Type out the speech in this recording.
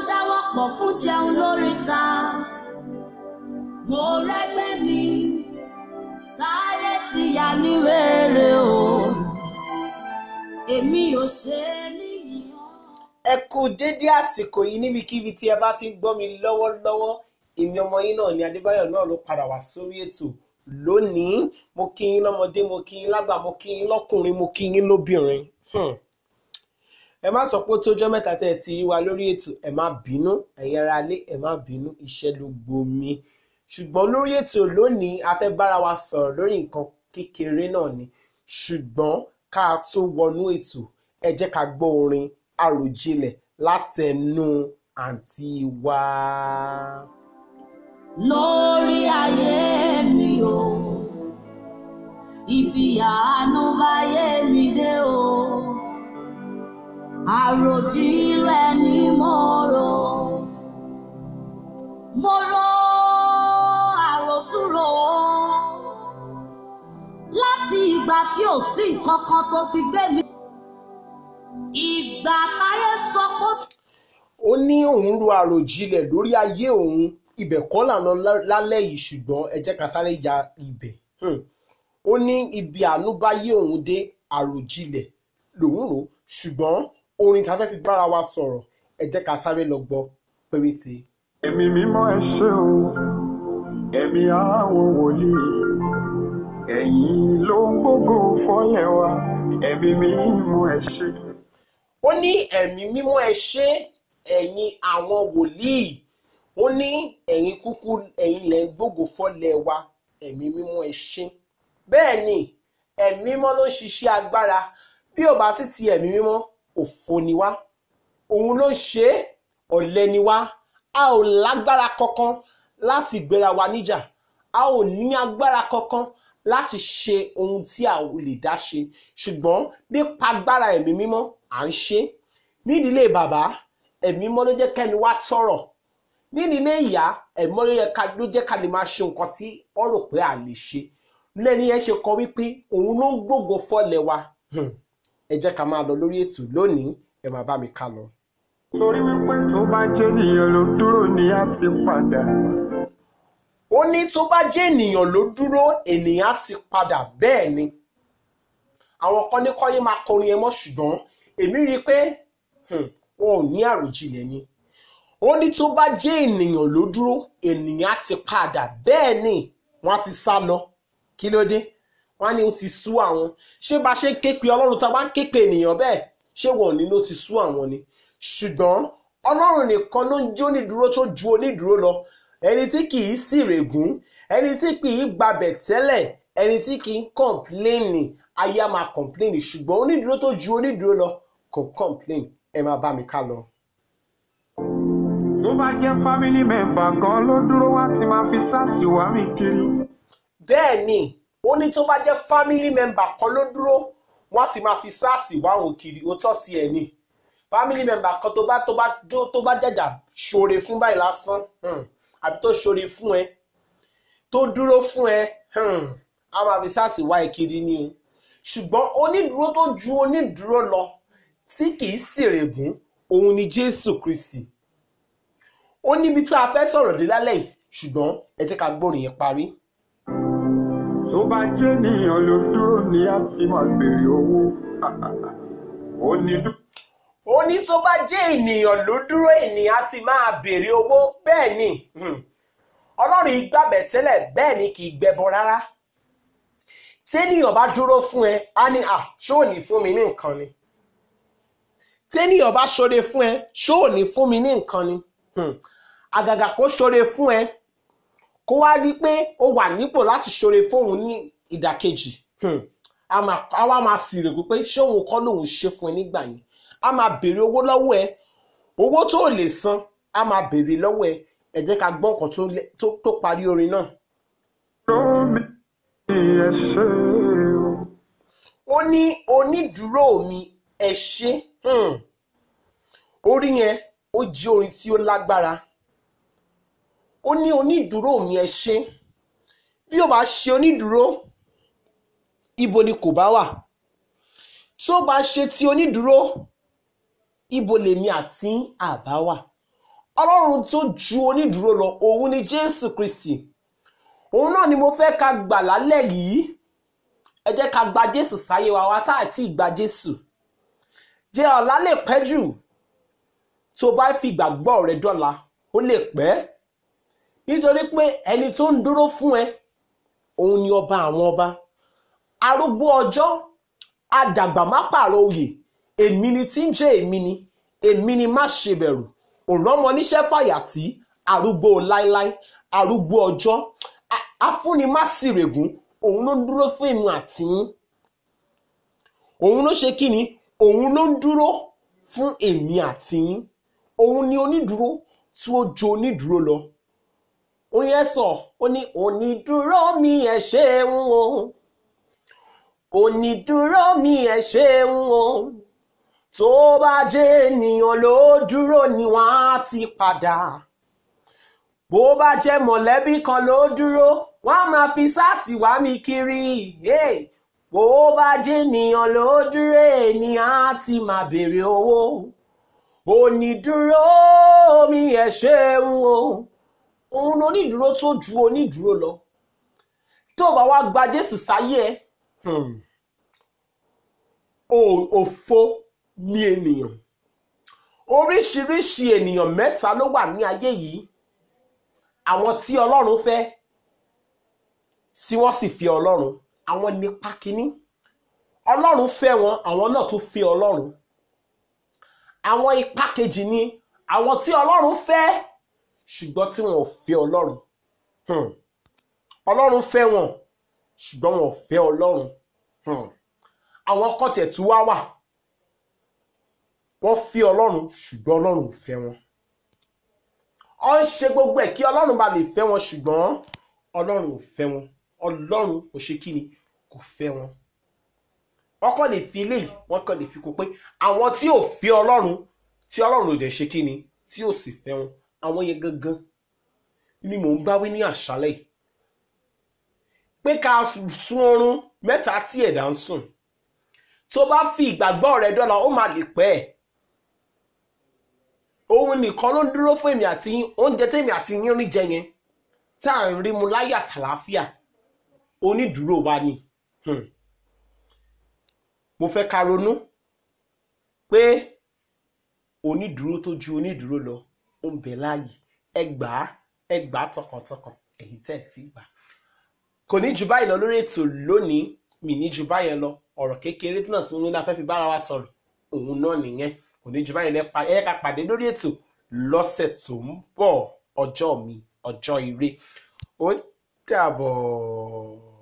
dáwọ́ pọ̀ fún jẹun lóríta mo rẹ́gbẹ́ mi táyé ti yà ní wèrè o èmi ò ṣe é níyàn. ẹ kú dédé àsìkò yìí níbikíbi tí ẹ bá ti ń gbọ́ mi lọ́wọ́lọ́wọ́ èmi ọmọ yín náà ni adébáyọ̀ náà ló padà wá sórí ètò lónìí mo kí yín lọ́mọdé mo kí yín lágbà mo kí yín lọ́kùnrin mo kí yín lóbìnrin Hmm. ẹ má sọ pé ó tójọ́ mẹ́ta tẹ́ ẹ ti rí wa lórí ètò ẹ má bínú ẹ̀yin ará ilé ẹ má bínú iṣẹ́ ló gbomi ṣùgbọ́n lórí ètò lónìí a fẹ́ bára wa sọ̀rọ̀ lórí nǹkan kékeré náà ni ṣùgbọ́n ká tó wọnú ètò ẹ jẹ́ ká gbọ́ orin àròjinlẹ̀ látẹnu àǹtí wa. lórí ayé mi o ibi àánú báyé mi dé o àròjinlẹ̀ ni mo rò mo rò àròtúrò láti ìgbà tí ò sí nǹkan kan tó fi gbé mi ìgbà táyé sọ pé ó ó ní òun ro àròjinlẹ̀ lórí ayé òun ibẹ̀ kọ́ lànà lálẹ́ yìí ṣùgbọ́n ẹ jẹ́ ká sáré ya ibẹ̀ Hmm. ó ní ibi àánú bá yé òun dé àròjinlẹ̀ lòun rò ṣùgbọ́n orin tá a fẹ́ fi bára wa sọ̀rọ̀ ẹ jẹ́ ká sáré lọ gbọ́ péréte. Ẹ̀mí mímọ́ ẹ ṣé o, ẹ̀mí àwọn wòlíì, ẹ̀yin ló ń gbógo fọ́lẹ̀ wa, ẹ̀mí mímọ́ ẹ ṣé. ó ní ẹ̀mí mímọ́ ẹ ṣé ẹ̀yin àwọn wòlíì ó ní ẹ̀yin kúkú ẹ̀yin lẹ̀ ń gbógo fọ́lẹ̀ wa ẹ̀mí mímọ́ ẹ ṣé bẹ́ẹ̀ ni ẹ̀mí mímọ́ ló ń ṣiṣẹ́ agbára bí ò bá sì ti ẹ̀mí mímọ́ òfo ni wá òun ló ń ṣe é ọ̀lẹ ni wá a ò lágbára kankan láti gbéra wa níjà a ò ní agbára kankan láti ṣe ohun tí a ò lè dá ṣe ṣùgbọ́n nípa agbára ẹ̀mí mímọ́ à ń ṣe é nídìílé bàbá ẹ̀mí mímọ́ ló jẹ́ kẹ́ni wá tọ̀rọ̀ nídìílé ìyá ẹ̀mí mímọ́ ló yẹ ká- ló jẹ́ ká lè máa ṣe nǹkan tí wọ́n rò pé à lè ṣe lẹ́ni yẹn ṣe kọ wípé òun ló ń gbógo fọ́lẹ̀ wa Hmm. ẹ jẹ́ ká máa lọ lórí ètò lónìí ẹ máa bá mi ká lọ. Torí wípé tó bá jẹ́ ènìyàn ló dúró ni a ti padà. ó ní tó bá jẹ́ ènìyàn ló dúró ènìyàn á ti padà bẹ́ẹ̀ ni àwọn kan ní kọ́yé máa kọrin ẹ mọ́ ṣùgbọ́n èmi rí i pé hmm, wọn ò ní àròjinlẹ̀ ni ó ní tó bá jẹ́ ènìyàn ló dúró ènìyàn á ti padà bẹ́ẹ̀ ni wọ́n á ti sá lọ kí ló dé wọ́n á ní ó ti sú àwọn ṣé bá ṣe ń ké pe ọlọ́run tá a bá ń ké pe ènìyàn bẹ́ẹ̀ ṣé wọn ò ní ló ti sú àwọn ni ṣùgbọ́n ọlọ́run nìkan ló ń jó onídùúró tó ju onídùúró lọ ẹni tí kì í sì règún ẹni tí kì í gbabẹ̀ tẹ́lẹ̀ ẹni tí kì í kọ̀ǹpléènì ayé á máa kọ̀ǹpléènì ṣùgbọ́n onídùúró tó ju onídùúró lọ kò kọ̀ǹpléènì ẹ máa bá mi ká lọ. Tó bá jẹ́ family member kan ló dúró wá ti máa fi sáàsì wá mi kiri. bẹ́ẹ̀ ni ó ní tó bá jẹ́ family member kan ló dúró wọ́n á ti máa fi sars wá òun kiri ó tọ́ sí ẹ̀ ni family member kan tó bá tó bá tó- tó bá jàjà ṣoore fún báyìí lásán hmm, àbí tó ṣoore fún ẹ tó dúró fún ẹ hmm, á máa fi sars wá ẹ kiri ni o ṣùgbọ́n onídùúró tó ju onídùúró lọ tí kì í ṣèrègùn òun ni jésù kristi ó níbi tá a fẹ́ sọ̀rọ̀ dé lálẹ́ yìí ṣùgbọ́n ẹ jẹ́ ká gbórin yẹn parí. Tó bá jẹ́ ènìyàn ló dúró ni a ti máa béèrè owó. Ó ní dú- ó ní tó bá jẹ́ ènìyàn ló dúró ènìyàn á ti máa béèrè owó bẹ́ẹ̀ ni hmm, ọlọ́run ìgbàbẹ̀ tẹ́lẹ̀ bẹ́ẹ̀ ni kì í gbẹbọ rárá téèyàn bá dúró fún ẹ á ní à ṣó ò ní fún mi ní nǹkan ni téèyàn bá ṣoore fún ẹ ṣó ò ní fún mi ní nǹkan ni Hmm, àgàgà kó ṣoore fún ẹ kó wá rí pé ó wà nípò láti ṣoore fóun ní ìdàkejì Hmm, a máa- a wá máa sì règùn pé ṣé òun kọ́ lòun ṣe fún ẹ nígbà yẹn a máa béèrè owó lọ́wọ́ ẹ owó tó o lè san a máa béèrè lọ́wọ́ ẹ ẹ jẹ́ ká gbọ́ nǹkan tó lẹ- tó- tó parí orin náà. dúró mi ẹ ṣé o. ó ní onídùúró mi ẹ ṣé Hmm. orí yẹn ó jẹ́ orin tí ó lágbára ó ní onídùúró mi ẹ ṣé bí ó bá ṣe onídùúró ibo ni kò bá wà tí ó bá ṣe ti onídùúró ibo lèmi àti àbá wà ọlọ́run tó ju onídùúró lọ òun ni jésù kristi òun náà ni mo fẹ́ ká gbà lálẹ́ yìí ẹ jẹ́ ká gba jésù sáyé wa wá tá àti ìgbà jésù jẹ́ ọ̀la lè pẹ́ jù tó bá fi ìgbàgbọ́ rẹ dọ́là ó lè pẹ́ nítorí pé ẹni tó ń dúró fún ẹ òun ni ọba àwọn ọba arúgbó ọjọ́ adàgbà má pààrọ̀ oyè èmi ni tí ń jẹ́ èmi ni èmi ni má ṣe bẹ̀rù òrànmọ níṣẹ́ fàyàtì arúgbó láíláí arúgbó ọjọ́ a- afúnni má sì règùn òun ló ń dúró fún èmi àtìyín òun ló ṣe kí ni òun ló ń dúró fún èmi àtìyín òun ni onídúró tí ó ju onídúró lọ ó yẹ sọ ó ní onídúró mi ẹ ṣeun o onídúró mi ẹ ṣeun o tó bá jẹ́ ènìyàn ló dúró ni wọ́n á ti padà bó bá jẹ́ mọ̀lẹ́bí kan ló dúró wọ́n á máa fi sáàsì wá mi kiri hey! bó bá jẹ́ ènìyàn ló dúró ènìyàn á ti máa béèrè owó onídúró mi ẹ ṣeun o òun onídúró tó ju onídúró lọ tó bá wá gba Jésù sáyé ẹ hmm, o- òfo ní ènìyàn oríṣiríṣi ènìyàn mẹ́ta ló wà ní ayé yìí àwọn tí ọlọ́run fẹ́ tí wọ́n sì fi ọlọ́run àwọn nípa kínní ọlọ́run fẹ́ wọn àwọn náà tún fi ọlọ́run àwọn ipa kejì ni àwọn tí ọlọ́run fẹ́ ṣùgbọ́n tí wọn ò fẹ́ ọlọ́run Hmm. ọlọ́run fẹ́ wọn ṣùgbọ́n wọn ò fẹ́ ọlọ́run Hmm. àwọn kọ́tẹ̀ tí wá wà wọ́n fi ọlọ́run ṣùgbọ́n ọlọ́run ò fẹ́ wọn ọ ń ṣe gbogbo ẹ̀ kí ọlọ́run bá lè fẹ́ wọn ṣùgbọ́n ọlọ́run ò fẹ́ wọn ọlọ́run kò ṣe kí ni kò fẹ́ wọn wọ́n kàn lè fi eléyìí wọ́n kàn lè fi kó pé àwọn tí ò fẹ́ ọlọ́run tí ọlọ́run ò dẹ̀ ṣe kí ni tí ò sì fẹ́ wọn àwọn yẹn gangan ni mò ń bá wí ní àṣálẹ́ yìí pé ká sun oorun mẹ́ta tí ẹ̀dá ń sùn tó bá fi ìgbàgbọ́ rẹ dọ́là ó máa lè pẹ́ ẹ̀ òun nìkan ló ń dúró fún èmi àti yín oúnjẹ tèmi àti yín rí jẹ yẹn tá à ń rí mu láyà tàlàáfíà onídùúró wa ni Hmm. mo fẹ́ ká ronú pé onídùúró tó ju onídùúró lọ ó ń bẹ láàyè ẹ gbà á ẹ gbà á tọkàntọkàn èyí tẹ́ ẹ ti gbà kò ní jù báyìí lọ lórí ètò lónìí mi ní jù báyẹn lọ ọ̀rọ̀ kékeré náà tí wọ́n ní la fẹ́ fi bára wa sọ̀rọ̀ òun náà nìyẹn kò ní jù báyìí lẹ́pa ẹ ká pàdé lórí ètò lọ́sẹ̀ tó ń bọ̀ ọjọ́ mi ọjọ́ ire ó dàbọ̀.